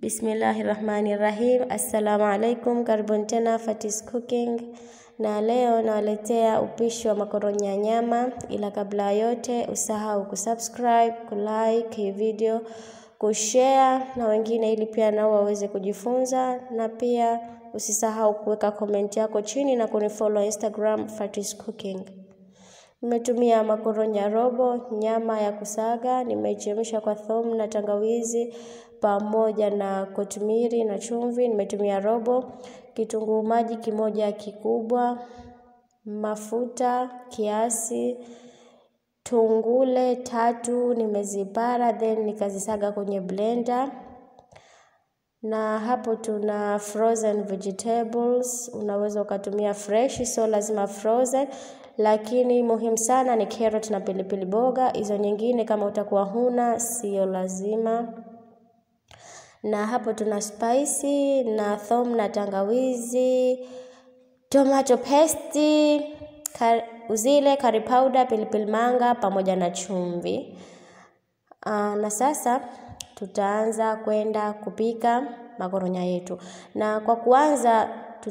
Bismillahi rahmani rahim. Assalamu alaikum, karibuni tena Fatis Cooking, na leo nawaletea upishi wa makoronya ya nyama, ila kabla ya yote usahau kusubscribe, kulike hii video, kushare na wengine, ili pia nao waweze kujifunza, na pia usisahau kuweka comment yako chini na kunifollow Instagram Fatis Cooking. Nimetumia makoronya robo, nyama ya kusaga, nimechemsha kwa thomu na tangawizi pamoja na kotimiri na chumvi. Nimetumia robo, kitunguu maji kimoja kikubwa, mafuta kiasi, tungule tatu nimezipara, then nikazisaga kwenye blender na hapo tuna frozen vegetables. Unaweza ukatumia fresh, so lazima frozen, lakini muhimu sana ni carrot na pilipili boga. Hizo nyingine kama utakuwa huna, sio lazima. Na hapo tuna spicy na thom na tangawizi, tomato paste, kar uzile, curry powder, pilipili manga pamoja na chumvi. Aa, na sasa tutaanza kwenda kupika makoronya yetu, na kwa kuanza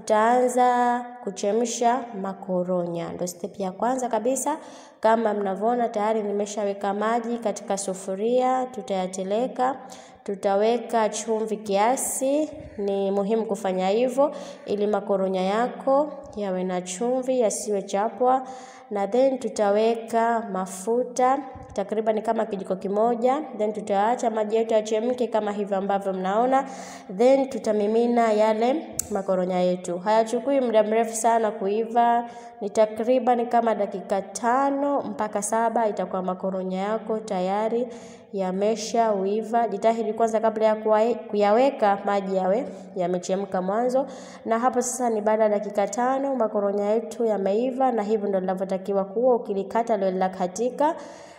tutaanza kuchemsha makoronya, ndio step ya kwanza kabisa. Kama mnavyoona tayari nimeshaweka maji katika sufuria, tutayateleka, tutaweka chumvi kiasi. Ni muhimu kufanya hivyo ili makoronya yako yawe na chumvi, yasiwe chapwa, na then tutaweka mafuta takriban kama kijiko kimoja, then tutaacha maji yetu yachemke kama hivyo ambavyo mnaona, then tutamimina yale makoronya yetu. Hayachukui muda mrefu sana kuiva, ni takriban kama dakika tano mpaka saba itakuwa makoronya yako tayari yamesha uiva. Jitahidi kwanza kabla ya kuyaweka maji yawe yamechemka mwanzo, na hapo sasa ni baada ya dakika tano makoronya yetu yameiva, na hivyo ndio linavyotakiwa kuwa. Ukilikata lile linakatika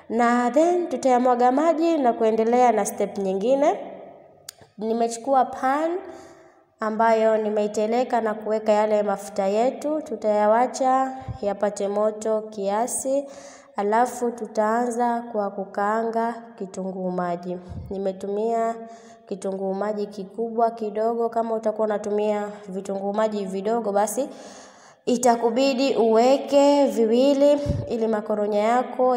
na then tutayamwaga maji na kuendelea na step nyingine. Nimechukua pan ambayo nimeiteleka na kuweka yale mafuta yetu, tutayawacha yapate moto kiasi, alafu tutaanza kwa kukaanga kitunguu maji. Nimetumia kitunguu maji kikubwa kidogo. Kama utakuwa unatumia vitunguu maji vidogo, basi itakubidi uweke viwili ili makoronya yako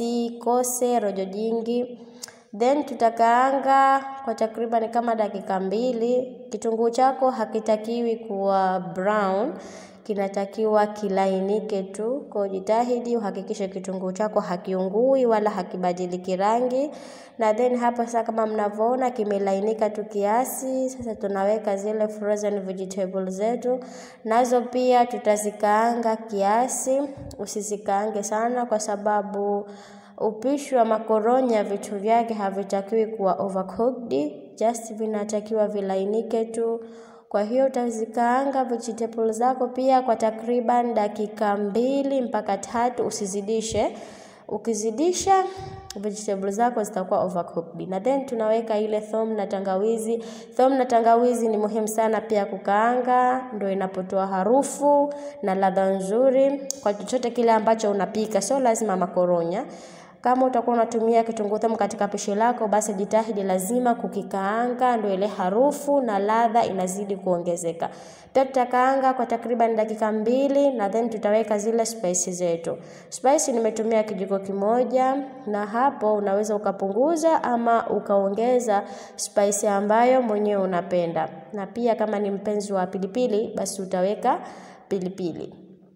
yasikose rojo jingi. Then tutakaanga kwa takriban kama dakika mbili. Kitunguu chako hakitakiwi kuwa brown, kinatakiwa kilainike tu. Kwa jitahidi uhakikishe kitunguu chako hakiungui wala hakibadiliki rangi. Na then hapa sasa, kama mnavyoona kimelainika tu kiasi. Sasa tunaweka zile frozen vegetables zetu, nazo pia tutazikaanga kiasi. Usizikaange sana, kwa sababu upishi wa makoronya vitu vyake havitakiwi kuwa overcooked, just vinatakiwa vilainike tu. Kwa hiyo utazikaanga vegetables zako pia kwa takriban dakika mbili mpaka tatu, usizidishe. Ukizidisha vegetables zako zitakuwa overcooked. Na then tunaweka ile thom na tangawizi. Thom na tangawizi ni muhimu sana pia kukaanga, ndio inapotoa harufu na ladha nzuri kwa chochote kile ambacho unapika, sio lazima makoronya. Kama utakuwa unatumia kitunguu thomu katika pishi lako, basi jitahidi lazima kukikaanga, ndio ile harufu na ladha inazidi kuongezeka. Pia tutakaanga kwa takriban dakika mbili, na then tutaweka zile spice zetu. Spice nimetumia kijiko kimoja, na hapo unaweza ukapunguza ama ukaongeza spice ambayo mwenyewe unapenda, na pia kama ni mpenzi wa pilipili, basi utaweka pilipili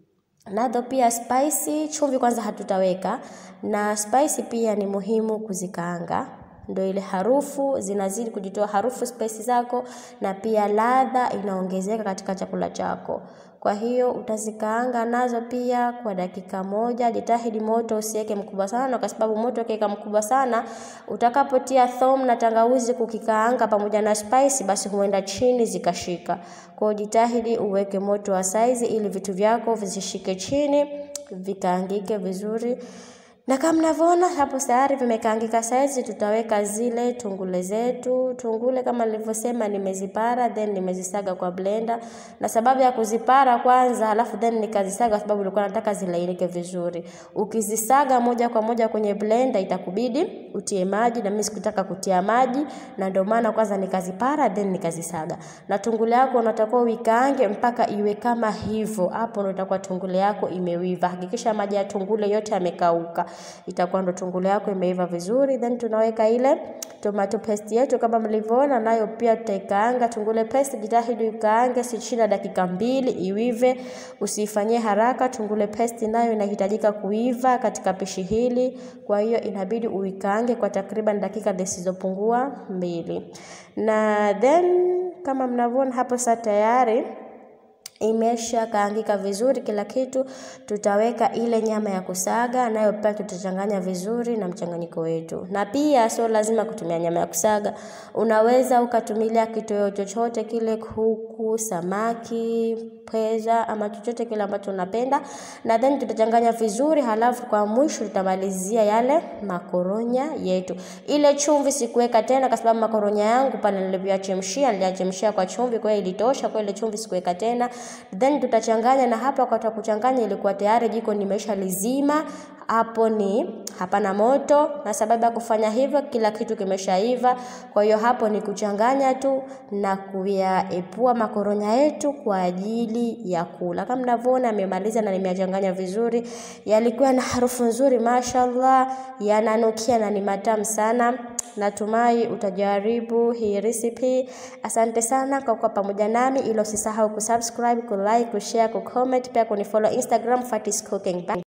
nazo pia spicy. Chumvi kwanza hatutaweka, na spicy pia ni muhimu kuzikaanga, ndio ile harufu zinazidi kujitoa harufu spicy zako, na pia ladha inaongezeka katika chakula chako. Kwa hiyo utazikaanga nazo pia kwa dakika moja. Jitahidi moto usiweke mkubwa sana, kwa sababu moto ukiweka mkubwa sana, utakapotia thom na tangawizi kukikaanga pamoja na spice, basi huenda chini zikashika. Kwa hiyo jitahidi uweke moto wa saizi ili vitu vyako visishike chini, vikaangike vizuri. na kama mnavyoona hapo tayari vimekaangika saizi, tutaweka zile tungule zetu. Tungule kama nilivyosema, nimezipara then nimezisaga kwa blender, na sababu ya kuzipara kwanza, halafu then nikazisaga sababu nilikuwa nataka zilainike vizuri. Ukizisaga moja kwa moja kwenye blender, itakubidi utie maji, na mimi sikutaka kutia maji, na ndio maana kwanza nikazipara then nikazisaga. Na tungule yako unatakiwa uikaange mpaka iwe kama hivyo, hapo ndio itakuwa tungule yako imewiva. Hakikisha maji ya tungule yote yamekauka itakuwa ndo tungule yako imeiva vizuri. Then tunaweka ile tomato paste yetu kama mlivyoona, nayo pia tutaikaanga. Tungule paste jitahidi ukaange si chini ya dakika mbili iwive, usifanyie haraka. Tungule paste nayo inahitajika kuiva katika pishi hili, kwa hiyo inabidi uikaange kwa takriban dakika zisizopungua mbili, na then kama mnavyoona hapo sasa tayari imesha kaangika vizuri kila kitu. Tutaweka ile nyama ya kusaga, nayo pia tutachanganya vizuri na mchanganyiko wetu. Na pia sio lazima kutumia nyama ya kusaga, unaweza ukatumilia kitoweo chochote kile, kuku, samaki, pweza ama chochote kile ambacho unapenda, na then tutachanganya vizuri. Halafu kwa mwisho tutamalizia yale makoronya yetu. Ile chumvi sikuweka tena, kwa sababu makoronya yangu pale nilivyochemshia, niliachemshia kwa chumvi, kwa hiyo ilitosha. Kwa ile chumvi sikuweka tena then tutachanganya, na hapa wakati wa kuchanganya ilikuwa tayari jiko nimesha lizima, hapo ni hapana moto, na sababu ya kufanya hivyo kila kitu kimeshaiva. Kwa hiyo hapo ni kuchanganya tu na kuyaepua makoronya yetu kwa ajili ya kula. Kama mnavyoona amemaliza na nimeyachanganya vizuri, yalikuwa na harufu nzuri, mashallah, yananukia na ni matamu sana. Natumai utajaribu hii recipe. Asante sana kwa kuwa pamoja nami, ila usisahau kusubscribe, kulike, kushare, kucomment, pia kunifollow Instagram Fatty's Cooking. Bye.